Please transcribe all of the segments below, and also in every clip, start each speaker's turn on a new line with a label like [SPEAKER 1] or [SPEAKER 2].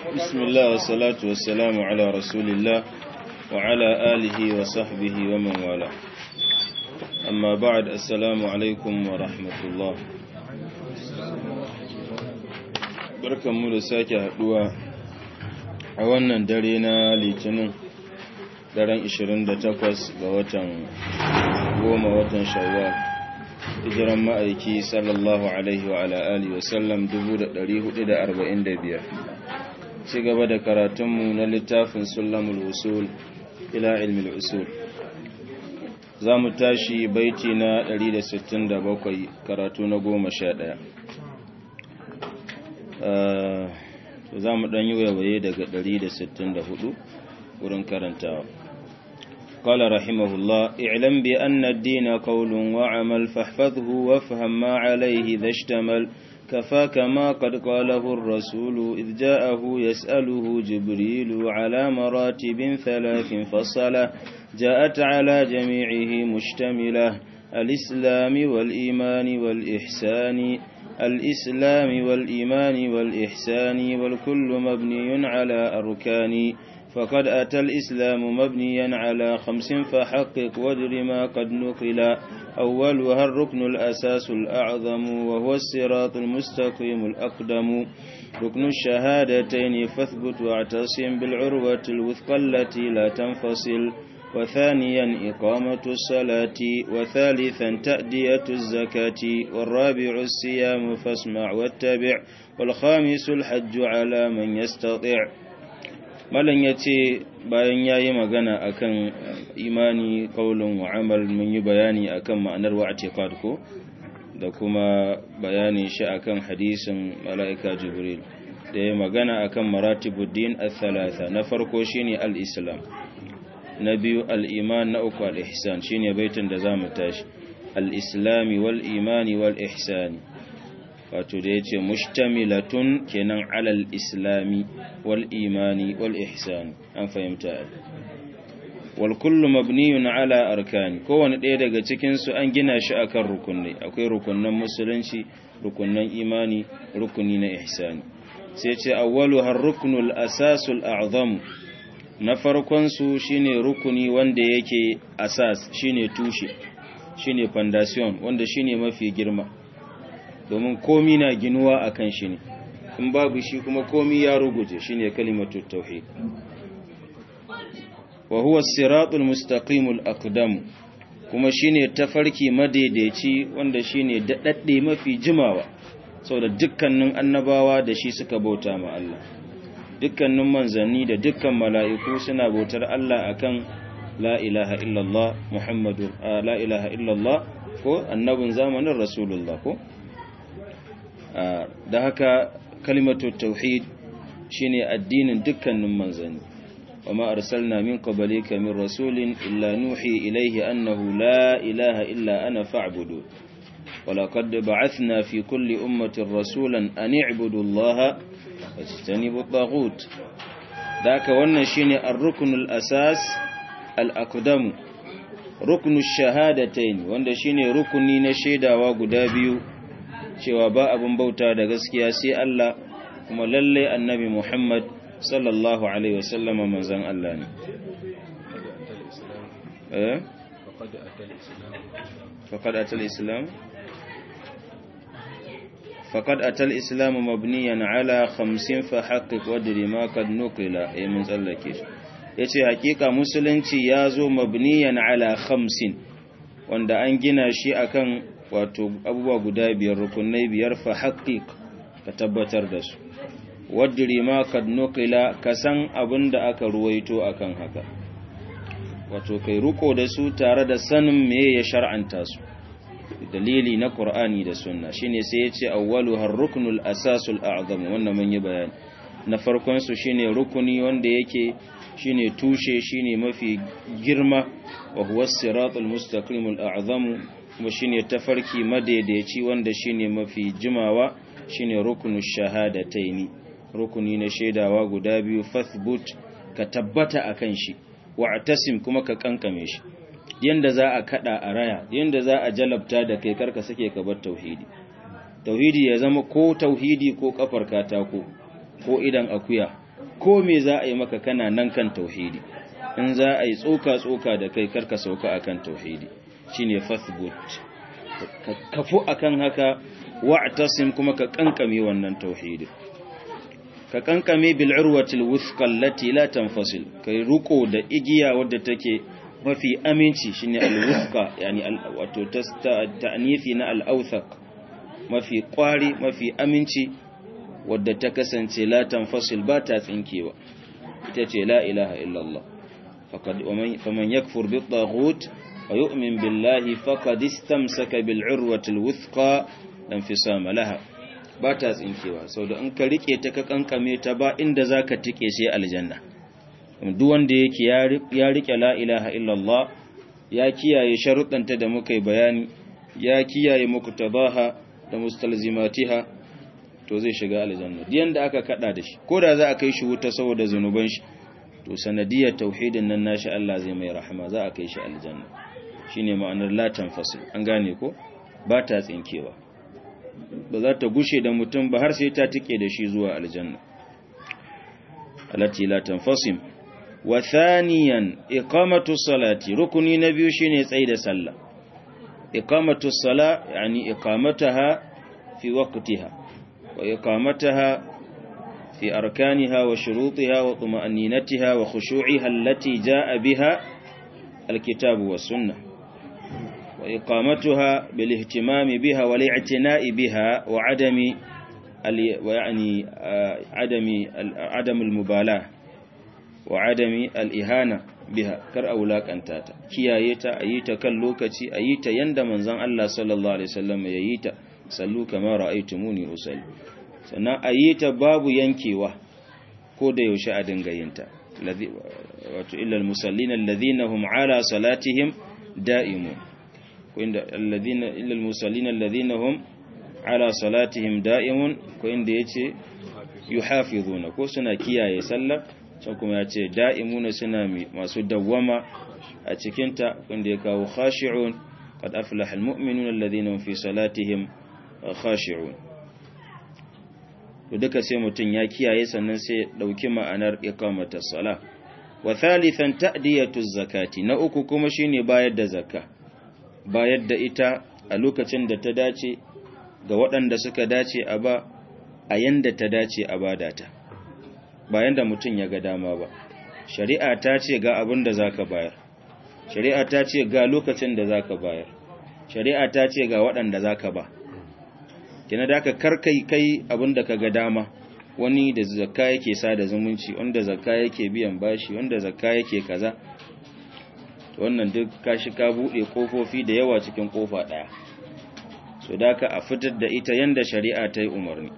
[SPEAKER 1] بسم الله والصلاة والسلام على رسول الله وعلى آله وصحبه ومن والاه أما بعد السلام عليكم ورحمة الله barkan mu da sake haduwa a wannan dare na litinin daren 28 ga watan goma watan shawwal hijiran ma'aiki sallallahu alaihi wa ala alihi wa sallam 1445 ci gaba da karatunmu na littafin sulamul usul ila ilmi usul za mu tashi baiti na 167 karatu na goma sha ɗaya za mu ɗan yi wayawaye daga 164 wurin karantawa قال رحمه الله اعلم بأن الدين قول وعمل فاحفظه وافهم ما عليه ذا اشتمل كفاك ما قد قاله الرسول إذ جاءه يسأله جبريل على مراتب ثلاث فصلة جاءت على جميعه مشتملة الإسلام والإيمان والإحسان الإسلام والإيمان والإحسان والكل مبني على أركان فقد أتى الإسلام مبنيا على خمس فحقق وادر ما قد نقل أولها الركن الأساس الأعظم وهو الصراط المستقيم الأقدم ركن الشهادتين فاثبت واعتصم بالعروة الوثقى التي لا تنفصل وثانيا إقامة الصلاة وثالثا تأدية الزكاة والرابع الصيام فاسمع واتبع والخامس الحج على من يستطيع malam ya ce bayan ya yi magana akan imani kaulun wa amal mun yi bayani akan ma'anar wa ko da kuma bayanin shi akan hadisin mala'ika jibril da ya magana akan maratibuddin al-thalatha na farko shine al-islam na biyu al-iman na uku al-ihsan shine baitin da zamu tashi al-islami wal imani wal ihsani wato da ya ce mushtamilatun kenan alal islami wal imani wal ihsan an fahimta wal kullu mabniyun ala arkani kowane ɗaya daga cikin su an gina shi akan rukunai akwai rukunnan musulunci rukunnan imani rukuni na ihsani sai ce awwalu har ruknul asasul a'zam na farkon su shine rukuni wanda yake asas shine tushe shine foundation wanda shine mafi girma domin komi na ginuwa a kan shi ne in babu shi kuma komi ya ruguje shi ne kalimatu tauhid wa huwa siratul mustaqimul aqdam kuma shine tafarki madaidaici wanda shine dadadde mafi jimawa saboda dukkanin annabawa da shi suka bauta ma Allah dukkanin manzanni da dukkan mala'iku suna bautar Allah akan la ilaha illallah muhammadu la ilaha illallah ko annabin zamanin rasulullah ko da haka kalimatu tauhid shine addinin dukkanin manzanni wama arsalna min qablika min rasulin illa nuhi ilayhi annahu la ilaha illa ana fa'budu ولقد بعثنا في كل أمة رسولا أن اعبدوا الله واجتنبوا الطاغوت ذاك wannan shine ar-rukn al-asas al-aqdam rukn ash-shahadatayn wanda shine rukuni na shaidawa guda biyu cewa ba abin bauta da gaskiya sai Allah kuma lalle annabi Muhammad sallallahu alaihi wasallama manzon Allah ne eh faqad atal islam faqad atal islam mabniyan ala 50 fa haqqiq wadri ma kad nuqila eh mun tsallake shi yace hakika musulunci yazo mabniyan ala 50 wanda an gina shi akan wato abubuwa guda biyar rukunai biyar fa haƙiƙ ka tabbatar da su wadiri ma kad nukila ka san abin da aka ruwaito akan haka wato kai ruko da su tare da sanin me ya shar'anta su dalili na qur'ani da sunna shine sai ya ce awwalu har ruknul asasul a'zam wannan mun yi bayani na farkon su shine rukuni wanda yake shine tushe shine mafi girma wa huwa siratul mustaqimul a'zam kuma shine tafarki madaidaici wanda shine mafi jimawa shine rukunu shahadataini rukuni na shaidawa guda biyu fathbut ka tabbata akan shi wa'tasim kuma ka kankame shi yanda za a kada a raya yanda za a jalabta da kai karka sake ka bar tauhidi tauhidi ya zama ko tauhidi ko kafar katako ko idan akuya ko me za a yi maka kana nan kan tauhidi in za a yi tsoka tsoka da kai karka sauka akan tauhidi shine fathbut ka kafu akan haka wa'tasim kuma ka kankame wannan tauhidi ka kankame bil urwatil wuthqa allati la tanfasil kai ruko da igiya wadda take mafi aminci shine al wuthqa yani wato ta'nifi na al awthaq mafi kwari mafi aminci wadda ta kasance la tanfasil ba ta tsinkewa ita ce la ilaha illallah faqad faman yakfur bit taghut wa yu'min billahi faqad istamsaka bil urwati al wuthqa lam fisama laha ba ta tsinkewa sau da in ka rike ta ka kankame ta ba inda zaka tike sai aljanna duk wanda yake ya rike la ilaha illallah ya kiyaye sharuɗanta da muka yi bayani ya kiyaye muqtadaha da mustalzimatiha to zai shiga aljanna diyan da aka kada da shi ko da za a kai shi wuta saboda zanuban shi to sanadiyar tauhidin nan nashi Allah zai mai rahama za a kai shi aljanna shine ma'anar la tanfasil an gane ko ba ta tsinkewa ba za ta gushe da mutum ba har sai ta tike da shi zuwa aljanna alati la tanfasim wa thaniyan iqamatu salati rukuni na biyu shine tsaida sallah iqamatu sala yani iqamataha fi waqtiha wa iqamataha fi arkaniha wa shurutiha wa tuma'aninatiha wa khushu'iha allati jaa biha alkitabu was sunnah wa iqamatuha bil ihtimami biha wal i'tina'i biha wa adami wa yani adami adam al mubalah wa adami al ihana biha kar a wulakanta ta kiyaye ta a yi ta kan lokaci a yi ta yanda manzon Allah sallallahu alaihi wasallam ya yi ta sallu kama ra'aytumuni usalli sannan a yi ta babu yankewa ko da yaushe a dinga yin ta wato illal musallina alladhina hum ala salatihim da'imun ko inda alladhina illal musallina alladhina hum ala salatihim da'imun ko inda yace yuhafizuna ko suna kiyaye sallah can kuma ya ce da'imuna suna masu dawwama a cikinta wanda ya kawo khashi'un qad aflaha almu'minuna alladhina hum fi salatihim khashi'un to duka sai mutun ya kiyaye sannan sai dauki ma'anar iqamatus sala wa thalithan ta'diyatu zakati na uku kuma shine bayar da zakka bayar da ita a lokacin da ta dace ga waɗanda suka dace a ba a yanda ta dace a badata bayan da mutum ya ga dama ba shari'a ta ce ga abin da zaka bayar shari'a ta ce ga lokacin da zaka bayar shari'a ta ce ga waɗanda zaka ba kina da ka karkai kai abin da ka ga dama wani da zakka yake sada zumunci wanda zakka yake biyan bashi wanda zakka yake kaza wannan duk kashi ka bude kofofi da yawa cikin kofa daya so da ka a fitar da ita yanda shari'a ta yi umarni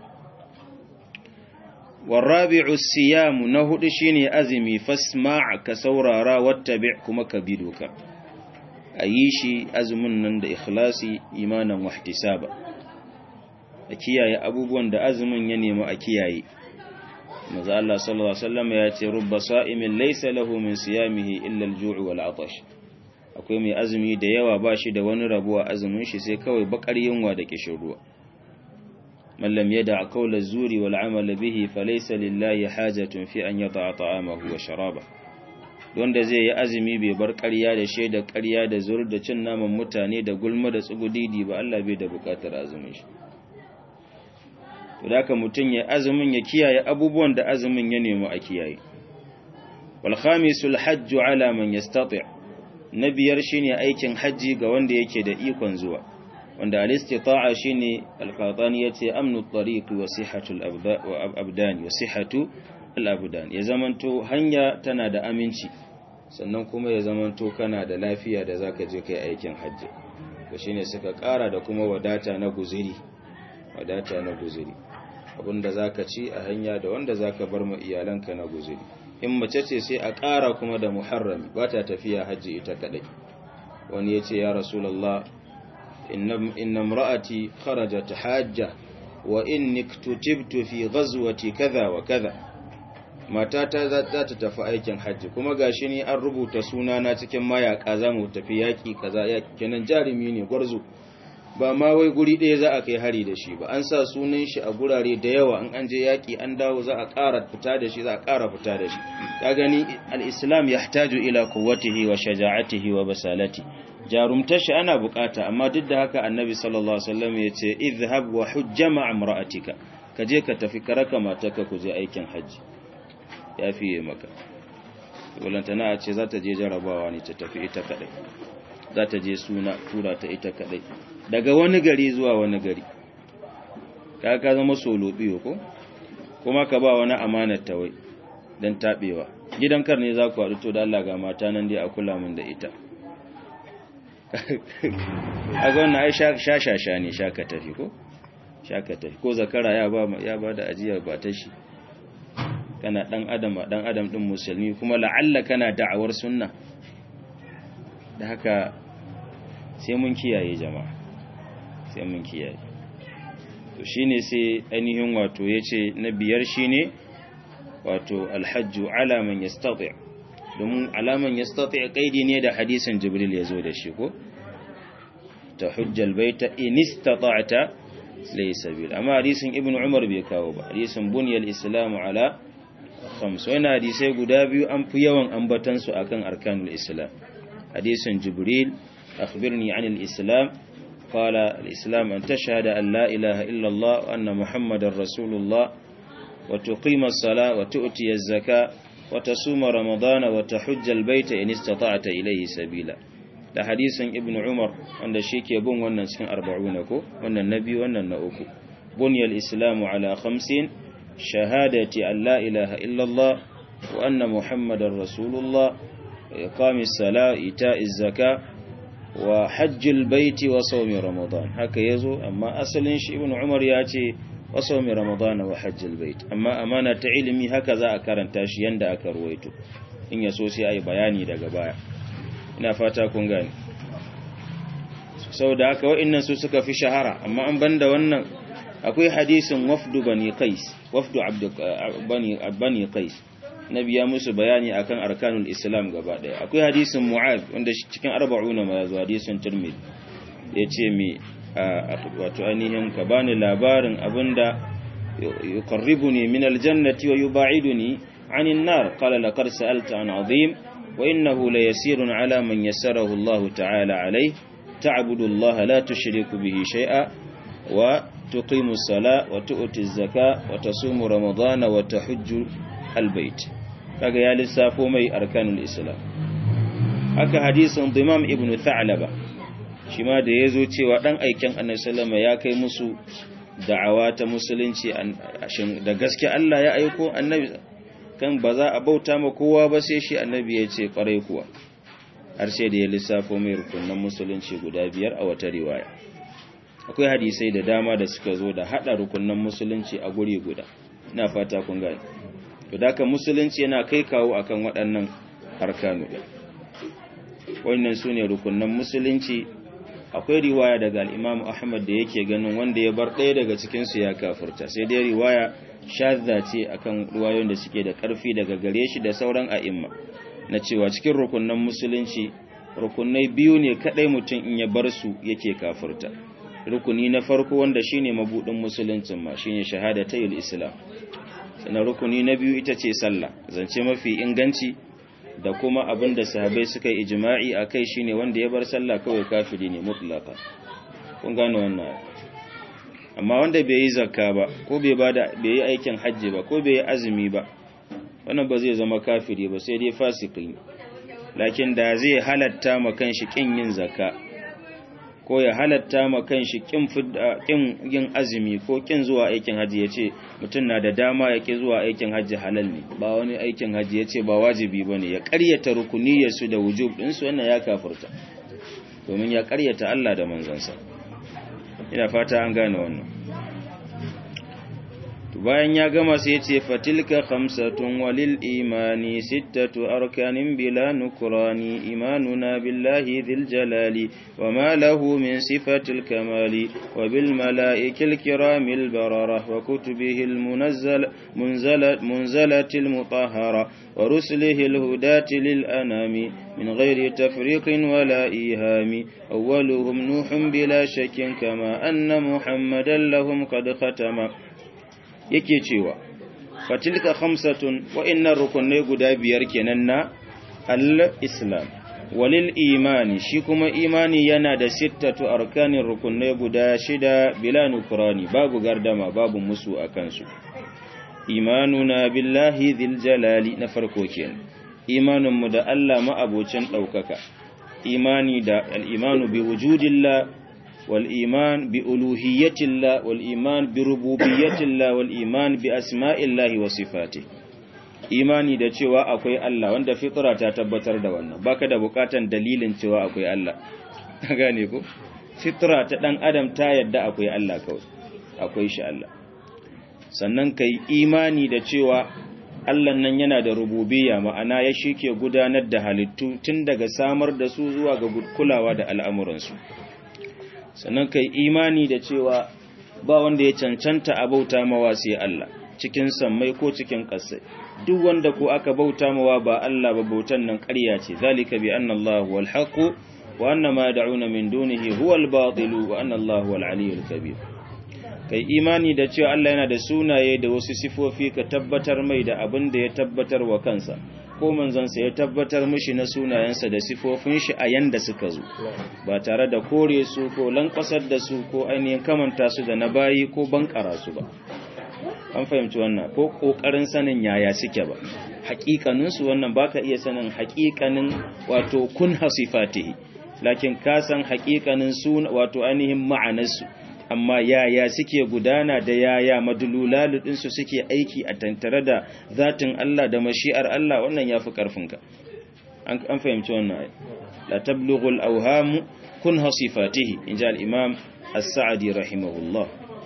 [SPEAKER 1] والرابع الصيام نهد شيني أزمي فاسمع كسورارا واتبع كما كبيدوك أيشي أزمن نند إخلاصي إيمانا واحتسابا أكياي أبوبون دا أزمن ينيم أكياي ماذا الله صلى الله عليه وسلم يأتي رب صائم ليس له من صيامه إلا الجوع والعطش akwai mai azumi da yawa ba shi da wani rabuwa azumin shi sai kawai bakar yunwa da kishin ruwa من لم يدع قول الزور والعمل به فليس لله حاجة في أن يطع طعامه وشرابه wanda zai yi azumi bai bar ƙarya da shaida ƙarya da zur da cin naman mutane da gulma da tsugudidi ba Allah bai da buƙatar azumin shi to da haka mutum ya azumin ya kiyaye abubuwan da azumin ya nemi a kiyaye wal khamisul hajj ala man yastati' na biyar shine aikin haji ga wanda yake da ikon zuwa wanda al-istita'a shine al-qatani yace amnu at-tariq wa sihhatu al-abdan wa sihhatu al-abdan ya zamanto hanya tana da aminci sannan kuma ya zamanto kana da lafiya da zaka je kai aikin hajji to shine suka ƙara da kuma wadata na guziri wadata na guziri abinda zaka ci a hanya da wanda zaka bar ma iyalanka na guziri in mace ce sai a ƙara kuma da muharrami ba ta tafiya hajji ita kadai wani yace ya rasulullah إن امرأتي خرجت حاجة وإني اكتتبت في غزوة كذا وكذا matata za ta tafi aikin hajji kuma gashi ni an rubuta sunana cikin mayaka za mu tafi yaki kaza yaki kenan jarumi ne gwarzo ba ma wai guri ɗaya za a kai hari da shi ba an sa sunan shi a gurare da yawa an an je yaƙi an dawo za a ƙara fita da shi za a ƙara fita da shi ka gani al-islam yahtaju ila quwwatihi wa shaja'atihi wa basalati jarumtar shi ana bukata amma duk da haka annabi sallallahu alaihi wasallam ya ce idhhab wa hujja ma'a imra'atika ka je ka tafi karaka matarka ku je aikin haji ya fiye maka walantana a ce za ta je jarabawa ne ta tafi ita kadai za ta je suna tura ta ita kadai daga wani gari zuwa wani gari ka ka zama solo biyo ko kuma ka ba wani amanar ta wai don taɓewa gidan kar ne za ku haɗu to da Allah ga mata nan dai a kula min da ita a ga wannan ai sha-sha-sha ne shaka tafi ko shaka tafi ko zakara ya ba ya ba da ajiyar ba ta shi kana dan adam dan adam din musulmi kuma la'alla kana da'awar sunna da haka sai mun kiyaye jama'a sai mun kiyaye to shine sai ainihin wato yace na biyar shine wato alhajju ala man yastati' domin alaman yastati' kaidi ne da hadisin jibril yazo da shi ko ta hujjal baita in istata'ta laysa bil amma hadisin ibnu umar bai kawo ba hadisin bunyal islamu ala khams wannan hadisai guda biyu an fi yawan ambatan su akan arkanul islam hadisin jibril akhbirni anil islam قال الإسلام أن تشهد أن لا إله إلا الله وأن محمد رسول الله وتقيم الصلاة وتؤتي الزكاة وتصوم رمضان وتحج البيت إن استطعت إليه سبيلا da hadisin ibn umar wanda shi ke bin wannan cikin arba'una ko wannan nabi wannan na uku bunyal islamu ala khamsin shahadati an la ilaha illallah wa anna muhammadar rasulullah iqamis sala ita'iz zaka wa hajjil baiti wa sawmi ramadan haka yazo amma asalin shi ibn umar ya ce wa sawmi ramadan wa hajjil bait amma amana ta ilimi haka za a karanta shi yanda aka ruwaito in yaso sai ayi bayani daga baya ina fata kun gane saboda haka wa'annan su suka fi shahara amma an banda wannan akwai hadisin wafdu bani qais wafdu abd bani bani qais nabi ya musu bayani akan arkanul islam gaba daya akwai hadisin mu'az wanda cikin 40 ma yazo hadisin tirmidhi yace mi wato ainihin ka bani labarin abinda yuqarribuni min aljannati wa yub'iduni 'anil nar qala laqad sa'alta an 'azim wa innahu layasirun 'ala man yassarahu Allah ta'ala 'alayhi ta'budu Allah la tushriku bihi shay'a wa tuqimu as-salata wa tu'ti az-zakata wa tasumu ramadana wa tahujju al-bayt kaga ya lissafo mai arkanul islam haka hadisin dimam ibn tha'laba shi ma da yazo cewa dan aikin annabi sallama ya kai musu da'awa ta musulunci da gaske Allah ya aiko annabi kan ba za a bauta ma kowa ba sai shi annabi ya ce kwarai kuwa har sai da ya lissafo mai rukunan musulunci guda biyar a wata riwaya akwai hadisai da dama da suka zo da hada rukunan musulunci a guri guda ina fata kun gane to daka musulunci yana kai kawo akan waɗannan arkanu wannan su ne rukunan musulunci akwai riwaya daga al'imamu ahmad da yake ganin wanda ya bar ɗaya daga cikinsu ya kafurta sai dai riwaya shazza ce akan ruwayoyin da suke da ƙarfi daga gare shi da sauran a'imma na cewa cikin rukunan musulunci rukunai biyu ne kaɗai mutum in ya bar su yake kafurta rukuni na farko wanda shine mabudin musuluncin ma shine shahadatayyul islam sannan rukuni na biyu ita ce sallah zance mafi inganci da kuma abin da sahabai suka yi ijma'i a kai shine wanda ya bar sallah kawai kafiri ne mutlaka kun gane wannan amma wanda bai yi zakka ba ko bai bada bai yi aikin hajji ba ko bai yi azumi ba wannan ba zai zama kafiri ba sai dai fasiki lakin da zai halatta ma kanshi kin yin zakka ko ya halatta ma kanshi kin kin yin azumi ko kin zuwa aikin haji yace mutum na da dama yake zuwa aikin haji halal ne ba wani aikin haji yace ba wajibi bane ya ƙaryata rukuniyar su da wujub din su wannan ya kafirta domin ya ƙaryata Allah da manzansa ina fata an gane wannan bayan ya gama sai ya ce fatilka khamsatun walil imani sittatu arkanin bila nukrani imanuna billahi dhil jalali wa ma lahu min sifatil kamali wa bil malaikil kiramil barara wa kutubihi al munazzal munzalat munzalatil mutahhara wa rusulihi al hudati lil anami min ghairi tafriqin wala ihami awwaluhum nuhun bila shakkin kama anna muhammadan lahum qad khatama yake cewa fatilka khamsatun wa'innan rukunai guda biyar kenan na al-islam walil imani shi kuma imani yana da sittatu arkanin rukunai guda shida bila nukurani babu gardama babu musu a kansu imanuna billahi dhil jalali na farko kenan imaninmu da Allah ma'abocin ɗaukaka imani da al-imanu bi wujudillah والإيمان بألوهية الله والإيمان بربوبية الله والإيمان بأسماء الله وصفاته imani da cewa akwai Allah wanda fitra ta tabbatar da wannan baka da bukatan dalilin cewa akwai Allah gane ko fitra ta dan adam ta yadda akwai Allah kawai akwai shi Allah sannan kai imani da cewa Allah nan yana da rububiyya ma'ana ya shike gudanar da halittu tun daga samar da su zuwa ga kulawa da al'amuransu sannan kai imani da cewa ba wanda ya cancanta a bauta mawa sai Allah cikin sammai ko cikin ƙasai duk wanda ko aka bauta mawa ba Allah ba bautan nan ƙarya ce zalika bi anna Allah wal haqq wa anna ma da'una min dunihi huwa al batil wa anna Allah wal aliyyul kabir kai imani da cewa Allah yana da sunaye da wasu sifofi ka tabbatar mai da abin da ya tabbatar wa kansa ko manzansa ya tabbatar mishi na sunayensa da sifofin shi a yanda suka zo ba tare da kore su ko lankwasar da su ko ainihin kamanta su da na bayi ko bankara su ba an fahimci wannan ko kokarin sanin yaya suke ba hakikanin su wannan baka iya sanin hakikanin wato kun hasifatihi lakin ka san hakikanin su wato ainihin ma'anarsu amma yaya suke gudana da yaya madululalu ɗinsu suke aiki a tantare da zatin Allah da mashi'ar Allah wannan ya fi ƙarfinka an fahimci wannan ai la tablughul awhamu kun hasifatihi in ji al-imam as-sa'di rahimahullah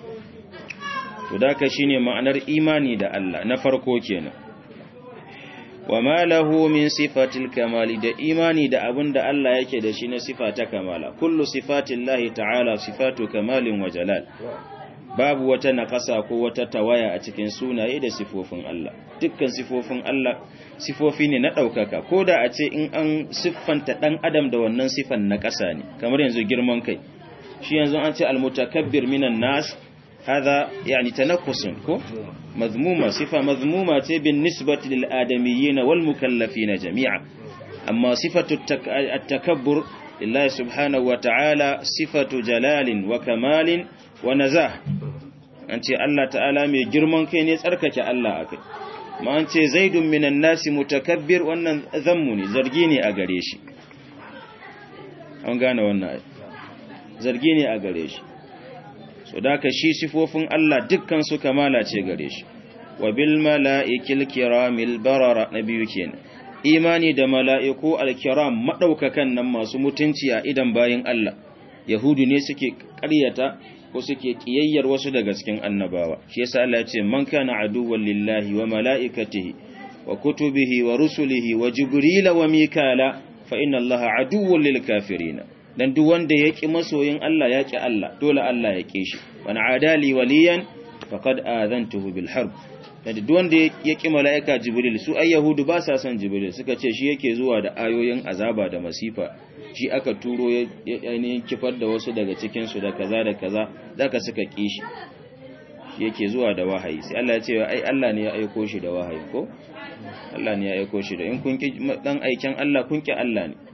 [SPEAKER 1] to daka shine ma'anar imani da Allah na farko kenan wa ma lahu min sifatil kamali da imani da abin da Allah yake da shi na sifa ta kamala kullu sifatillahi ta'ala sifatu kamalin wa jalal babu wata nakasa ko wata tawaya a cikin sunaye da sifofin Allah dukkan sifofin Allah sifofi ne na ɗaukaka ko da a ce in an siffanta ɗan adam da wannan sifan na ƙasa ne kamar yanzu girman kai shi yanzu an ce almutakabbir minan nas هذا يعني تنقص كو مذمومة صفة مذمومة بالنسبة للآدميين والمكلفين جميعا أما صفة التك... التكبر لله سبحانه وتعالى صفة جلال وكمال ونزاه أنت الله تعالى من جرمان كين يسألك الله أكد ما أنت زيد من الناس متكبر وأن ذمني زرجيني أغريشي أنغانا وانا زرجيني أغريشي so da ka shi sifofin Allah dukkan su kamala ce gare shi wa bil mala'ikil kiramil barara na biyu kenan imani da mala'iku alkiram madaukakan nan masu mutunci a idan bayin Allah yahudu ne suke ƙaryata ko suke kiyayyar wasu daga cikin annabawa shi yasa Allah ya ce man kana aduwwan lillahi wa mala'ikatihi wa kutubihi wa rusulihi wa jibrila wa mikala fa inna allaha aduwwun lil kafirina dan duk wanda ya ƙi masoyin Allah ya ƙi Allah dole Allah ya ƙi shi wani adali waliyan faqad azantuhu bil harb dan duk wanda ya ƙi malaika jibril su ai yahudu ba sa son jibril suka ce shi yake zuwa da ayoyin azaba da masifa shi aka turo ya ainihin kifar da wasu daga cikin su da kaza da kaza zaka suka ƙi shi yake zuwa da wahayi sai Allah ya ce ai Allah ne ya aiko shi da wahayi ko Allah ne ya aiko shi da in kun ki dan aikin Allah kun ki Allah ne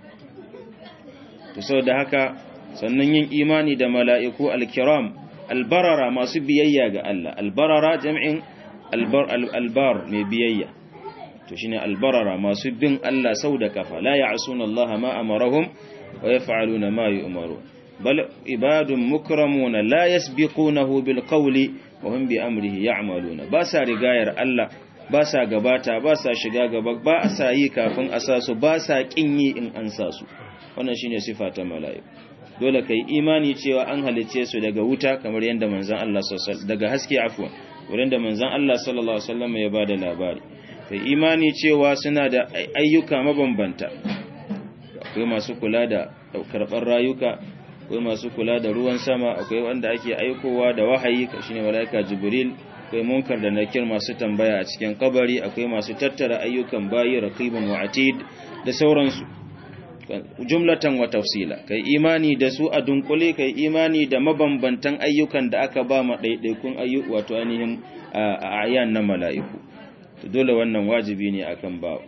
[SPEAKER 1] to saboda haka sannan yin imani da mala'iku al-kiram albarara masu biyayya ga Allah albarara jam'in albar mai biyayya to shine albarara masu bin Allah sau da kafa la ya'suna Allah ma amarahum wa yaf'aluna ma yu'maru bal ibadun mukramuna la yasbiqunahu bil qawli wa hum bi amrihi ya'maluna ba sa rigayar Allah ba sa gabata ba sa shiga gaba ba sa yi kafin a sa su ba sa kin yi in an sa su wannan shine sifa ta mala'iku dole kai imani cewa an halice su daga wuta kamar yadda manzon Allah sallallahu daga haske afwan wurin da manzon Allah sallallahu alaihi wasallam ya bada labari kai imani cewa suna da ayyuka mabambanta akwai masu kula da karɓar rayuka akwai masu kula da ruwan sama akwai wanda ake aikowa da wahayi shine malaika jibril akwai munkar da nakir masu tambaya a cikin kabari akwai masu tattara ayyukan bayi raqibun wa atid da sauransu jumlatan wa tafsila kai imani da su a dunkule kai imani da mabambantan ayyukan da aka ba ma ɗaiɗaikun ayyuka wato ainihin ayan na mala'iku dole wannan wajibi ne akan bawa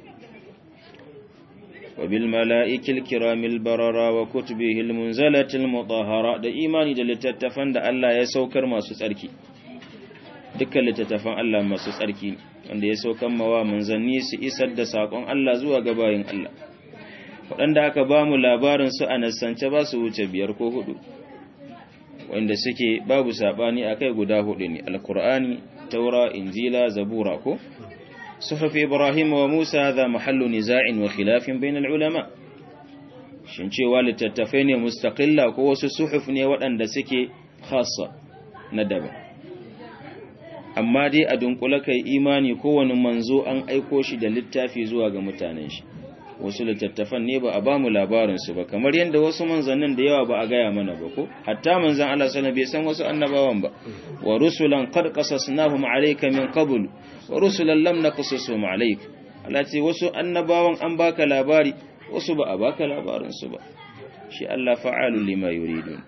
[SPEAKER 1] وبالملائكة الكرام البررة وكتبه المنزلة المطهرة da imani da littattafan da Allah ya saukar masu tsarki dukkan littattafan Allah masu tsarki wanda ya saukar mawa manzanni su isar da sakon Allah zuwa ga bayin Allah waɗanda aka ba mu labarin su a nasance ba su wuce biyar ko hudu wanda suke babu sabani akai guda hudu ne alqur'ani taura injila zabura ko صحف إبراهيم وموسى هذا محل نزاع وخلاف بين العلماء shin cewa littattafai ne mustaqilla ko wasu suhuf ne waɗanda suke khassa na daban amma dai a dunkula kai imani kowane manzo an aiko shi da littafi zuwa ga mutanen shi wasu littattafan ne ba a ba mu labarinsu ba kamar yadda wasu manzannin da yawa ba a gaya mana ba ko hatta manzan Allah sana bai san wasu annabawan ba wa rusulan qad qasasnahum alayka min qabl wa rusulan lam naqsusum alayk Allah ce wasu annabawan an baka labari wasu ba a baka labarin su ba shi Allah fa'alu lima yuridun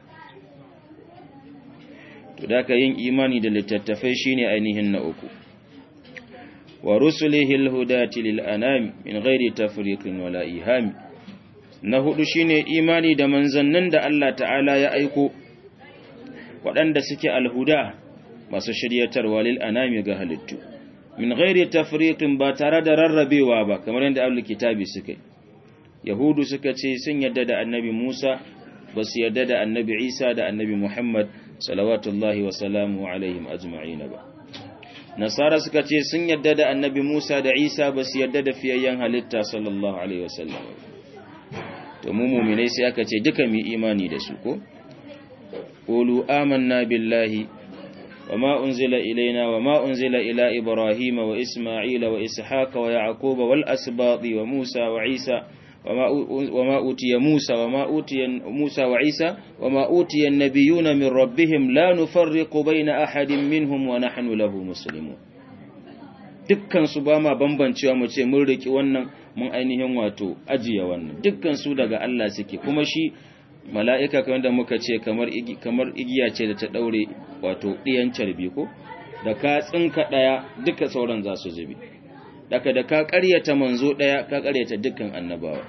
[SPEAKER 1] to da ka yin imani da littattafai shine ainihin na uku wa rusulihi alhudati lil anami min ghairi tafriqin wala ihami na hudu shine imani da manzannin da Allah ta'ala ya aiko waɗanda suke alhuda masu shiryatarwa lil anami ga halittu min ghairi tafriqin ba tare da rarrabewa ba kamar yadda ahlul kitabi suka yahudu suka ce sun yadda da annabi Musa ba su yadda da annabi Isa da annabi Muhammad salawatullahi wa salamu alaihim ajma'in ba nasara suka ce sun yadda da annabi Musa da Isa ba su yadda da fiyayyen halitta sallallahu alaihi wasallam to mu mu'minai sai aka ce duka mu imani da su ko qulu amanna billahi wama unzila ilaina wama unzila ila ibrahima wa isma'ila wa ishaqa wa yaquba wal asbati wa musa wa isa وما أوتي موسى وما أوتي موسى وعيسى وما أوتي النبيون من ربهم لا نفرق بين أحد منهم ونحن له مسلمون dukkan su ba ma bambancewa mu ce mun riki wannan mun ainihin wato ajiye wannan dukkan su daga Allah suke kuma shi mala'ika kamar da muka ce kamar kamar igiya ce da ta daure wato diyan carbi ko da ka tsinka daya duka sauran za su zube daga da ka ƙaryata manzo ɗaya ka ƙaryata dukkan annabawa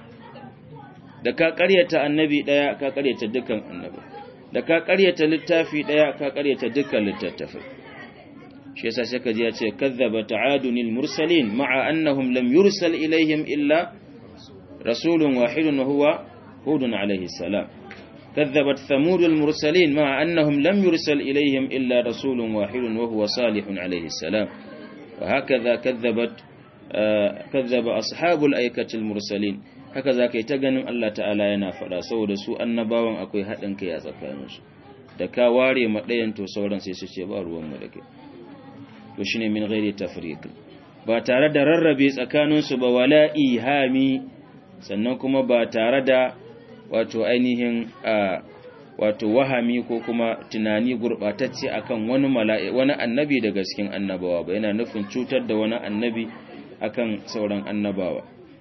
[SPEAKER 1] da ka ƙaryata annabi ɗaya ka ƙaryata dukkan annabi da ka ƙaryata littafi ɗaya ka ƙaryata dukkan littattafai shi yasa sai kaji ya ce kazzaba ta'adunil mursalin ma'a annahum lam yursal ilaihim illa rasulun wahidun wa huwa hudun alaihi salam كذبت ثمود المرسلين مع أنهم لم يرسل إليهم إلا رسول واحد وهو صالح عليه السلام وهكذا كذبت kazzaba ashabul aikatil mursalin haka zaka yi ta ganin Allah ta'ala yana faɗa saboda su annabawan akwai haɗin kai a tsakaninsu da ka ware ma ɗayan to sauran sai su ce ba ruwan mu da kai to shine min ghairi tafriq ba tare da rarrabe tsakaninsu ba wala ihami sannan kuma ba tare da wato ainihin wato wahami ko kuma tunani gurbatacce akan wani mala'i wani annabi daga cikin annabawa ba yana nufin cutar da wani annabi akan sauran annabawa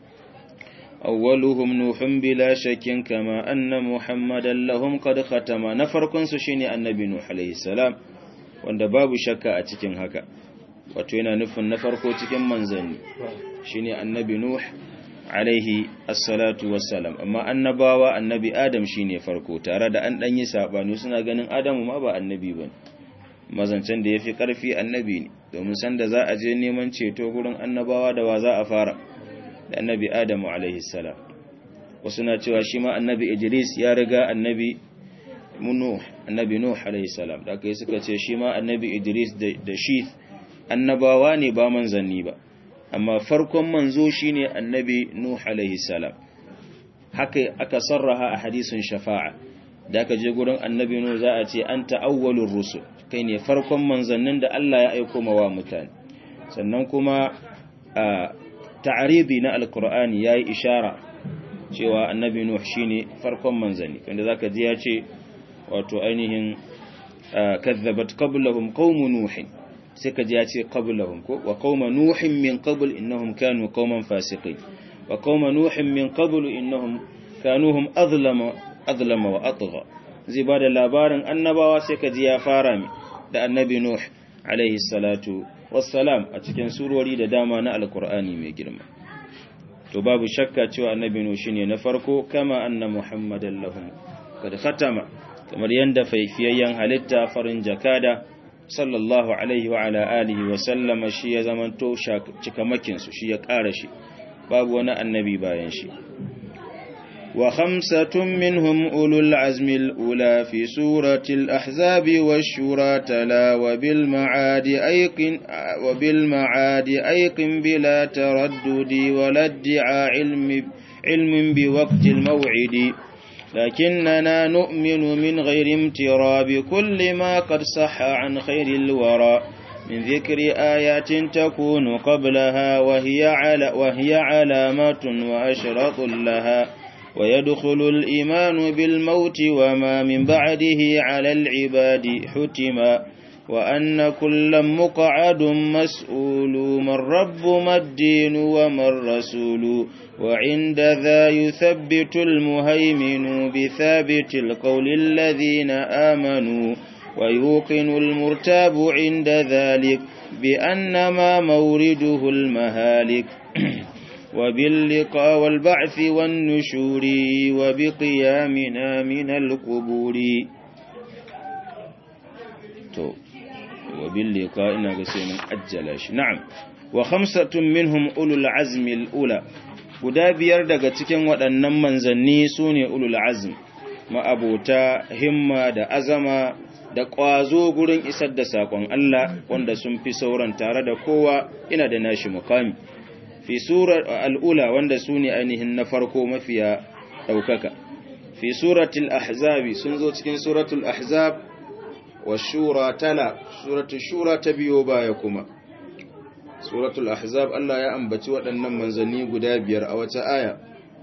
[SPEAKER 1] awwaluhum nuhun bila shakkin kama anna muhammadan lahum qad khatama na farkon su shine annabi nuh alayhi salam wanda babu shakka a cikin haka wato yana nufin na farko cikin manzanni shine annabi nuh alaihi assalatu wassalam amma annabawa annabi adam shine farko tare da an danyi sabani suna ganin adamu ma ba annabi bane mazancen da yafi karfi annabi ne domin sanda za a je neman ceto gurin annabawa da wa za a fara da annabi adamu alaihi salam wasu na cewa shi ma annabi idris ya riga annabi nuh annabi nuh alaihi salam da kai suka ce shi ma annabi idris da shi annabawa ne ba manzanni ba amma farkon manzo shine annabi nuh alaihi salam haka aka sarraha a hadisin shafa'a da aka je gurin annabi nuh za a ce anta awwalur rusul kai ne farkon manzannin da Allah ya aiko mawa mutane sannan kuma ta'aribi na alkur'ani yayi ishara cewa annabi nuh shine farkon manzanni wanda zaka ji ya ce wato ainihin kazzabat qablahum qaum nuh sai ka ji ya ce qablahum ko wa qaum nuh min qabl innahum kanu qauman fasiqin wa qaum nuh min qabl innahum kanuhum azlama azlama wa atgha zai bada labarin annabawa sai ka ji ya fara mi da annabi nuh alaihi salatu wassalam a cikin surori da dama na alkur'ani mai girma to babu shakka cewa annabi nuh shine na farko kama anna muhammadan lahum kad khatama kamar yanda faifiyayyen halitta farin jakada sallallahu alaihi wa ala alihi wa sallama shi ya zamanto cikamakin su shi ya ƙara shi babu wani annabi bayan shi وخمسة منهم أولو العزم الأولى في سورة الأحزاب والشورى تلا وبالمعاد أيقن, وبالمعاد أيقن بلا تردد ولا ادعى علم, علم بوقت الموعد لكننا نؤمن من غير امترى بكل ما قد صح عن خير الورى من ذكر آيات تكون قبلها وهي, على وهي علامات وأشرط لها ويدخل الإيمان بالموت وما من بعده على العباد حتما وأن كل مقعد مسؤول من رب ما الدين وما الرسول وعند ذا يثبت المهيمن بثابت القول الذين آمنوا ويوقن المرتاب عند ذلك بأن ما مورده المهالك وباللقاء والبعث والنشور وبقيامنا من القبور تو وباللقاء إنها قسينا أجلاش نعم وخمسة منهم أولو العزم الأولى guda biyar daga cikin waɗannan manzanni su ne ulul azm ma'abota himma da azama da ƙwazo gurin isar da saƙon Allah wanda sun fi sauran tare da kowa ina da nashi mukami fi surar al'ula wanda su ne ainihin na farko mafiya ɗaukaka fi suratul ahzabi sun zo cikin suratul ahzab wa shura tala suratul shura ta biyo baya kuma suratul ahzab Allah ya ambaci waɗannan manzanni guda biyar a wata aya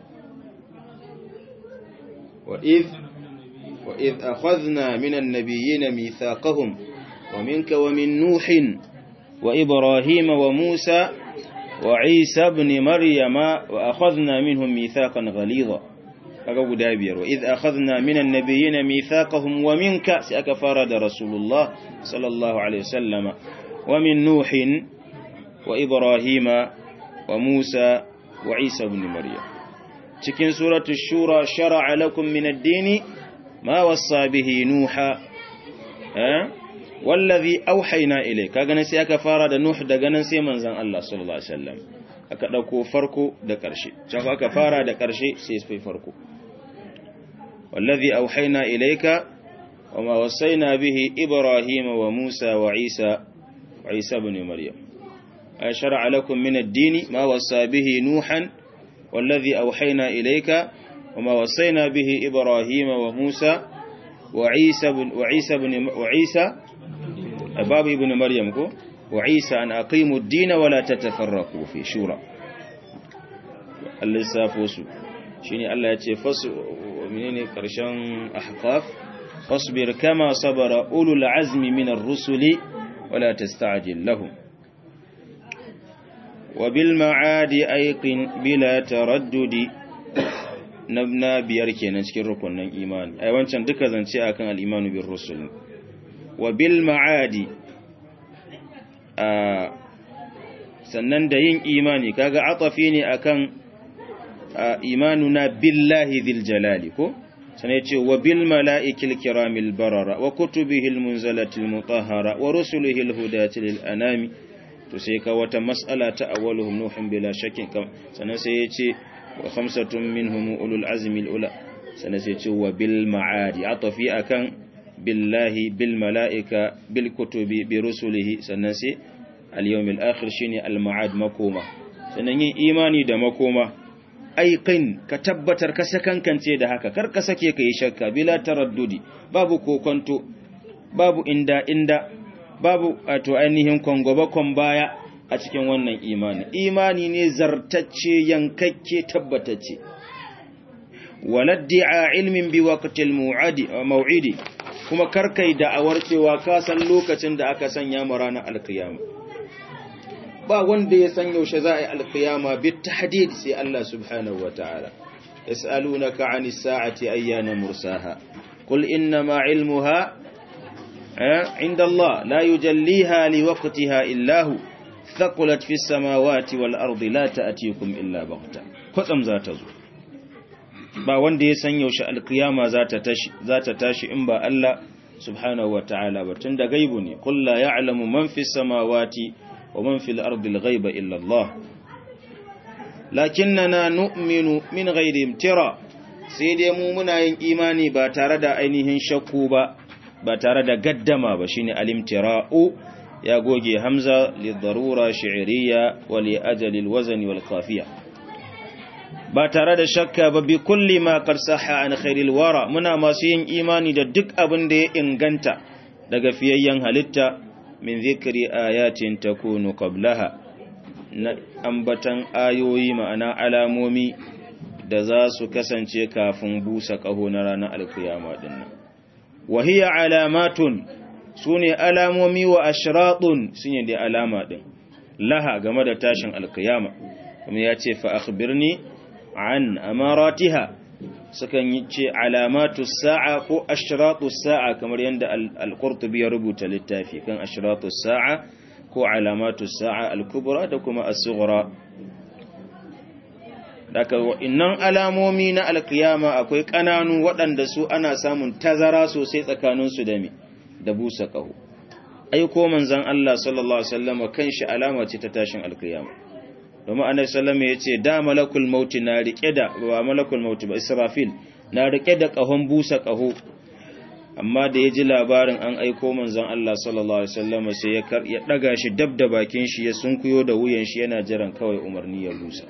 [SPEAKER 1] wa idh wa idh akhadna minan nabiyyina mithaqahum wa minka wa min nuhin wa ibrahima wa musa وعيسى ابن مريم وأخذنا منهم ميثاقا غليظا kaga guda biyar wa idh akhadna minan nabiyyin mithaqahum wa minka sai aka fara da rasulullah sallallahu alaihi wasallama wa min nuhin wa ibrahima wa musa wa isa ibn maryam cikin suratul shura shar'a lakum min ad-din ma wassa bihi nuha eh wallazi auhayna ilay kaga nan sai aka fara da nuh daga nan sai manzon Allah sallallahu alaihi wasallam aka dauko farko da karshe can aka fara da karshe sai sai farko wallazi auhayna ilayka wama wasaina bihi ibrahim wa musa wa isa wa isa ibn maryam ay shar'a lakum min ad-din ma wasa bihi nuhan wallazi auhayna ilayka wama wasaina bihi ibrahim wa musa wa isa wa isa ibn wa isa باب ابن مريم كو وعيسى أن أقيموا الدين ولا تتفرقوا في شورى اللسافوس شيني الله يتي فص منين قرشان أحقاف فاصبر كما صبر أولو العزم من الرسل ولا تستعجل لهم وبالمعاد أيقن بلا تردد نبنا بياركي نسكي ركن إيمان أي وانشان دكا زنشي أكن الإيمان بالرسل wa bil ma'adi sannan da yin imani kaga atafi ne akan imanuna billahi dhil jalali ko sannan yace wa bil mala'ikil kiramil barara wa kutubihil munzalatil mutahhara wa rusulihil hudatil anami to sai ka wata mas'ala ta awwaluhum nuhun bila shakkin sannan sai yace wa khamsatun minhum ulul azmi al ula sannan sai yace wa bil ma'adi atafi akan billahi bil mala'ika bil kutubi bi rusulihi sannan sai al-yawmil akhir shine al-ma'ad makoma sannan yin imani da makoma aiqin ka tabbatar ka sakankance da haka kar ka sake ka yi shakka bila taraddudi babu kokonto babu inda inda babu wato ainihin kwangwabakon baya a cikin wannan imani imani ne zartacce yankakke tabbatacce waladdi'a ilmin bi waqtil mau'idi kuma karkai da'awar cewa ka san lokacin da aka sanya mu ranar alkiyama ba wanda ya san yaushe za a yi alkiyama bi tahdid sai Allah subhanahu wataala yas'alunaka 'anis sa'ati ayyana mursaha qul inna ma 'ilmuha 'inda Allah la yujalliha liwaqtiha illa hu thaqulat fis samawati wal ardi la ta'tikum illa baghta kwatsam za ta zo ba wanda ya san yaushe alkiyama za ta tashi za ta tashi in ba Allah subhanahu wataala ba tunda gaibu ne qul la ya'lamu man fis samawati wa man fil ardi al-ghaiba illa Allah lakinnana nu'minu min ghairi imtira sai dai mu muna yin imani ba tare da ainihin shakku ba ba tare da gaddama ba shine al-imtira'u ya goge hamza li darura shi'riyya wa li ajali al-wazn wal qafiya ba tare da shakka ba bi kulli ma qad sahha an khairil wara muna masu yin imani da duk abin da ya inganta daga fiyayyen halitta min zikri ayatin takunu qablaha na ambatan ayoyi ma'ana alamomi da za su kasance kafin busa kaho na ranar alkiyama dinnan wa hiya alamatun sune alamomi wa ashratun sune da alama din laha game da tashin alkiyama kuma ya ce fa akhbirni an amaratiha sukan yi ce alamatu sa'a ko ashratu sa'a kamar yadda al-qurtubi ya rubuta littafi kan ashratu sa'a ko alamatu sa'a al-kubra da kuma as-sughra daga innan alamomi na alkiyama akwai kananu waɗanda su ana samun tazara sosai tsakanin su da me da busa kaho ai ko manzon Allah sallallahu alaihi wasallam kanshi alama ce ta tashin alkiyama domin annabi sallama ya ce da malakul mauti na rike da ba malakul mauti ba israfil na rike da kahon busa kaho amma da ya ji labarin an aiko manzon Allah sallallahu alaihi wasallam sai ya ya daga shi dab da bakin shi ya sunkuyo da wuyan shi yana jiran kawai umarni ya busa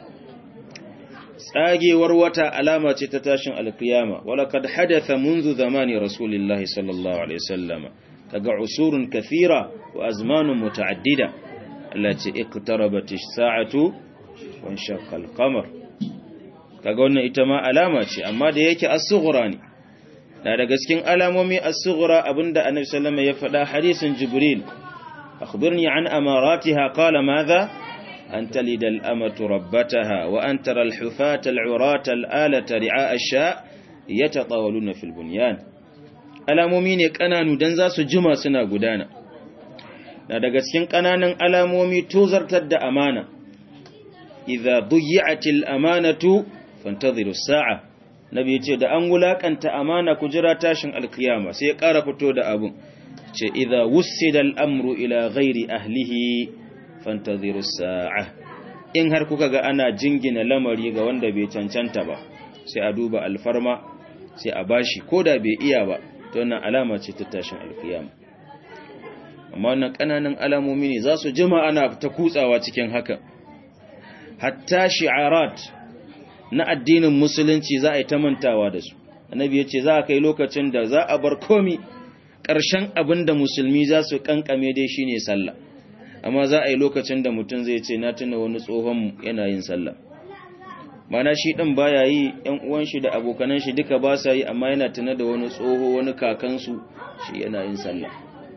[SPEAKER 1] tsagewar wata alama ce ta tashin alkiyama wala kad hadatha منذ zamani rasulillahi sallallahu alaihi wasallam kaga usurun kathira wa azmanun mutaaddida التي اقتربت الساعة وانشق القمر kaga wannan ita ma alama ce amma da yake as-sughra ne da daga cikin alamomi as-sughra abinda annabi sallallahu alaihi wasallam ya faɗa hadisin jibril akhbirni an amaratiha qala madha an talida al-amatu rabbataha wa an tara al-hufata al-urata al-alata ri'a ash-sha yatatawaluna fil bunyan alamomi ne kananu dan za su jima suna gudana na daga cikin ƙananan alamomi tozartar da amana idza duyi'atil amanatu fantaziru sa'a nabi yace da an wulakanta amana ku jira tashin alkiyama sai ya ƙara fito da abun ce idza wussida al'amru ila ghairi ahlihi fantaziru sa'a in har kuka ga ana jingina lamari ga wanda bai cancanta ba sai a duba alfarma sai a bashi koda bai iya ba to wannan alama ce ta tashin alkiyama amma wannan ƙananan alamomi ne za su jima ana ta kutsawa cikin haka hatta shi'arat na addinin musulunci za a yi ta mantawa da su annabi ya ce za a kai lokacin da za a bar komi ƙarshen abin da musulmi za su kankame dai shine sallah amma za a yi lokacin da mutum zai ce na tuna wani tsohon yana yin sallah mana shi ɗin baya yi ‘yan uwan shi da abokanan shi duka ba sa yi amma yana tuna da wani tsoho wani kakansu shi yana yin sallah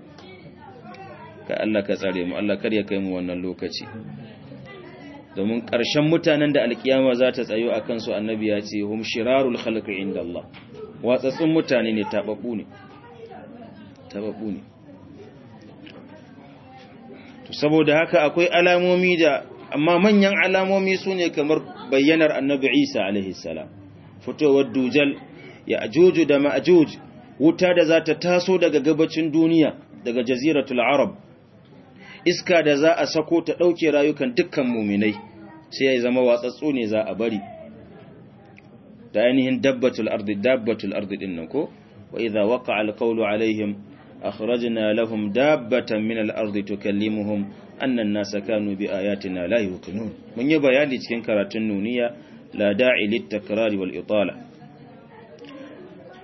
[SPEAKER 1] ka Allah ka tsare mu Allah kar ya kai mu wannan lokaci domin ƙarshen mutanen da alkiyama za ta tsayo a kansu annabi ya ce hum shirarul khalqi inda Allah watsatsun mutane ne tababbu ne tababbu ne to saboda haka akwai alamomi da amma manyan alamomi sune kamar bayyanar annabi Isa alaihi salam fitowar dujal ya ajuju da ma'ajuj wuta da za ta taso daga gabacin duniya daga jaziratul arab iska da za a sako ta ɗauke rayukan dukkan muminai sai ya zama watsatsu ne za a bari da ainihin dabbatul ardi dabbatul ardi din nan ko wa idza waqa'a alqawlu alaihim akhrajna lahum dabbatan min al-ardi tukallimuhum anna an-nasa kanu bi ayatina la yuqinun mun yi bayani cikin karatun nuniya la da'i lit-takrar wal itala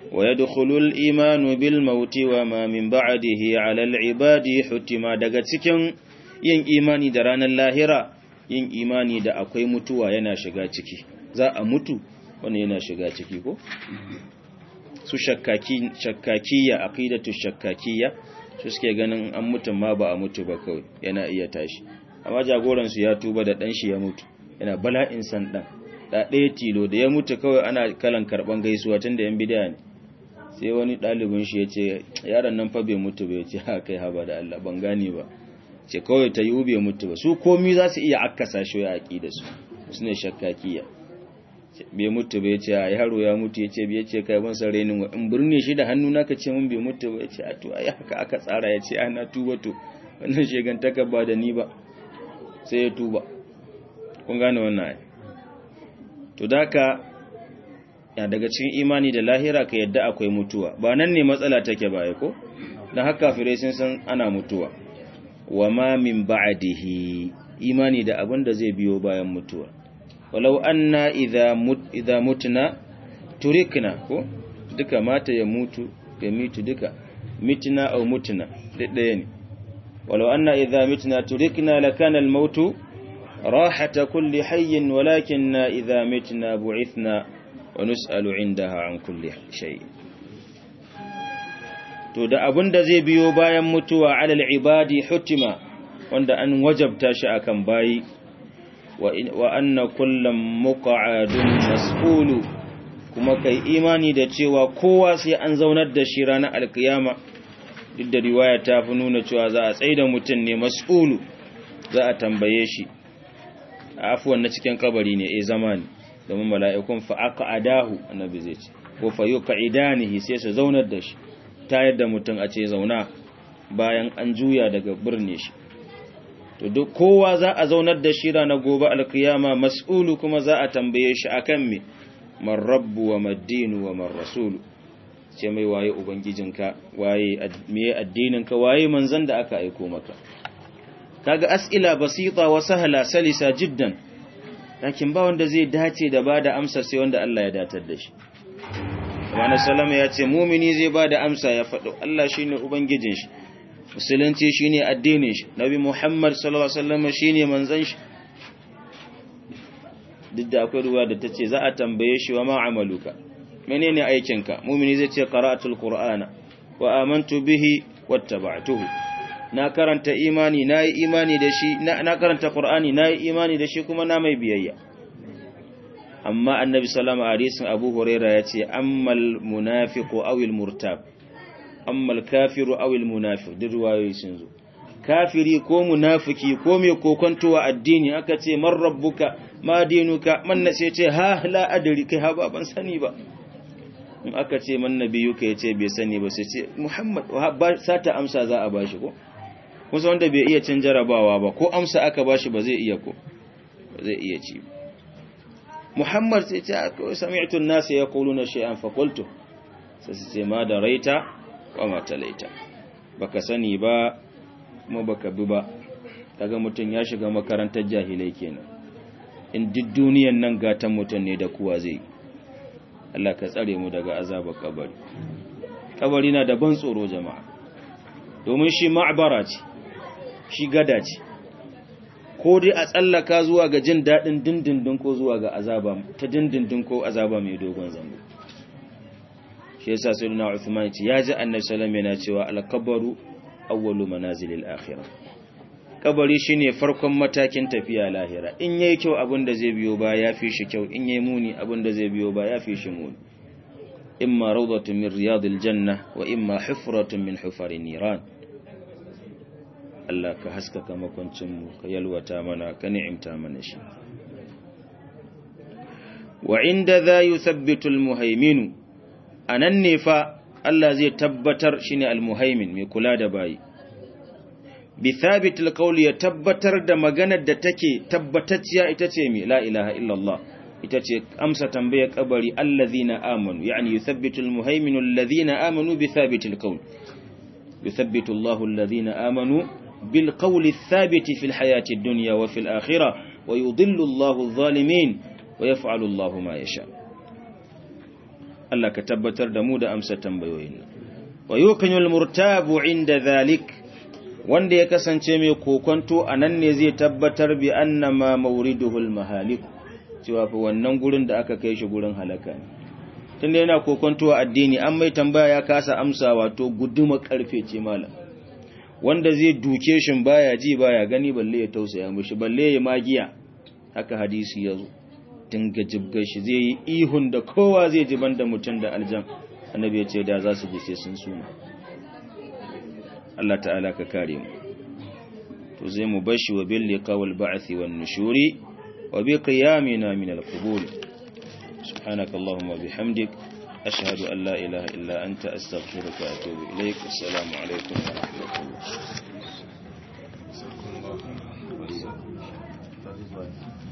[SPEAKER 1] ويدخل الإيمان بالموت وما من بعده على العباد حتما daga cikin yin imani da ranar lahira yin imani da akwai mutuwa yana shiga ciki za a mutu wani yana shiga ciki ko su shakkaki shakkakiyya aqidatu shakkakiyya su suke ganin an mutu ma ba a mutu ba kawai yana iya tashi amma jagoran su ya tuba da dan shi ya mutu yana bala'in san dan da ɗaya tilo da ya mutu kawai ana kalan karban gaisuwa tun da yan bidaya ne sai wani ɗalibin shi ya ce yaron nan fa bai mutu ba ya ce ha kai haba da Allah ban gane ba ce kawai ta yi bai mutu ba su komi za su iya akasa shi ya aƙi da su su ne shakkakiya bai mutu ba ya ce a yaro ya mutu ya ce bai ce kai ban san renin wa in birne shi da hannu naka ce mun bai mutu ba ya ce a to ai haka aka tsara ya ce ana tuba to wannan shegantaka ba da ni ba sai ya tuba kun gane wannan ai to daka ya daga cikin imani da lahira ka yadda akwai mutuwa ba nan ne matsala take ba ko dan haka kafirai sun san ana mutuwa wa ma min ba'dihi imani da abin da zai biyo bayan mutuwa walau anna idza mut idza mutna turikna ko duka mata ya mutu ya mitu duka mitna aw mutna ɗaya ne walau anna idza mitna turikna lakana al-mautu rahata kulli hayyin walakinna idza mitna bu'ithna wa nus'alu 'indaha an kulli shay to da abin da zai biyo bayan mutuwa alal ibadi hutima wanda an wajabta shi akan bayi wa anna kullam muqa'adun mas'ulu kuma kai imani da cewa kowa sai an zaunar da shi ranar alkiyama duk da riwaya ta fi nuna cewa za a tsaida mutum ne mas'ulu za a tambaye shi afuwan na cikin kabari ne eh zamani domin mala'ikun fa aqadahu annabi zai ce ko fa yuqidanihi sai su zaunar da shi tayar da mutum a ce zauna bayan an juya daga birne shi to duk kowa za a zaunar da shi ranar gobe alkiyama mas'ulu kuma za a tambaye shi akan me man rabbu wa maddinu wa man rasulu ce mai waye ubangijinka waye me addininka waye manzon da aka aiko maka kaga as'ila basita wa sahla salisa jiddan lakin ba wanda zai dace da bada amsa sai wanda Allah ya datar da shi Wani salama ya ce mumini zai ba da amsa ya faɗo Allah shi ne Ubangijin shi, Musulunci shi ne addinin shi, Nabi Muhammad sallallahu Alaihi wasallam shi ne manzan shi. Duk da akwai ruwa da ta ce za a tambaye shi wa ma'amaluka, mene ne aikinka, mumini zai ce qara'atul Qur'ana wa amantu bihi wattaba'tuhu. Na karanta imani, na yi imani da shi, na karanta Qur'ani, na yi imani da shi kuma na mai biyayya. amma annabi salama a hadisin abu huraira ya ce ammal munafiqu awil murtab ammal kafiru awil munafiq duk ruwayoyi sun zo kafiri ko munafiki ko mai kokontowa addini aka ce man rabbuka ma dinuka man nace ce ha la adri kai ha ban sani ba in aka ce man nabiyuka yace bai sani ba sai ce muhammad ba sata amsa za a bashi ko kusa wanda bai iya cin jarabawa ba ko amsa aka bashi ba zai iya ko ba zai iya ci ba Muhammad sai ce sami'tu an-nas yaquluna shay'an fa qultu sai ce ma da raita wa ma talaita baka sani ba kuma baka bi ba kaga mutun ya shiga makarantar jahilai kenan in duk duniyan nan gatan mutun ne da kuwa zai Allah ka tsare mu daga azabar kabari kabari na da ban tsoro jama'a domin shi ma'bara ce shi gada ce ko dai a tsallaka zuwa ga jin daɗin dindindin ko zuwa ga azaba ta dindindin ko azaba mai dogon zango shi yasa sai na Uthman ce ya ji annabi sallallahu yana cewa al-qabru awwalu manazilil akhirah kabari shine farkon matakin tafiya lahira in yayi kyau abin da zai biyo ba ya fi shi kyau in yayi muni abin da zai biyo ba ya fi shi muni imma rawdatun min riyadil janna wa imma hufratun min hufarin niran Allah ka haskaka makwancinmu ka yalwata mana ka ni'imta mana shi wa inda za yi sabbitul muhaiminu a nan ne fa Allah zai tabbatar shi ne almuhaimin mai kula da bayi bi thabitul qawli ya tabbatar da maganar da take tabbatacciya ita ce mai la ilaha illallah ita ce amsa tambayar kabari allazina amanu yani yuthabbitul muhaiminu allazina amanu bi thabitul qawl yuthabbitu Allahu allazina amanu بالقول الثابت في الحياة الدنيا وفي الآخرة ويضل الله الظالمين ويفعل الله ما يشاء Allah ka tabbatar da mu da amsa tambayoyin nan wa yuqinul murtabu inda zalik wanda ya kasance mai kokonto anan ne zai tabbatar bi annama mawriduhul mahalik cewa fa wannan gurin da aka kai shi gurin halaka ne tunda yana kokonto a addini an mai tambaya ya kasa amsa wato guduma karfe ce malam wanda zai duke shi baya ji baya gani balle ya tausaya mishi balle ya magiya haka hadisi yazo dinga jibgar shi zai yi ihun da kowa zai ji banda mutum da aljan annabi ya ce da za su ji sai sun suma Allah ta'ala ka kare mu to zai mu bashi wa bil liqawil ba'thi wan nushuri wa bi qiyamina min al-qubur subhanaka allahumma bihamdik ashhadu an la ilaha illa anta astaghfiruka wa atubu ilaik assalamu alaikum wa rahmatullah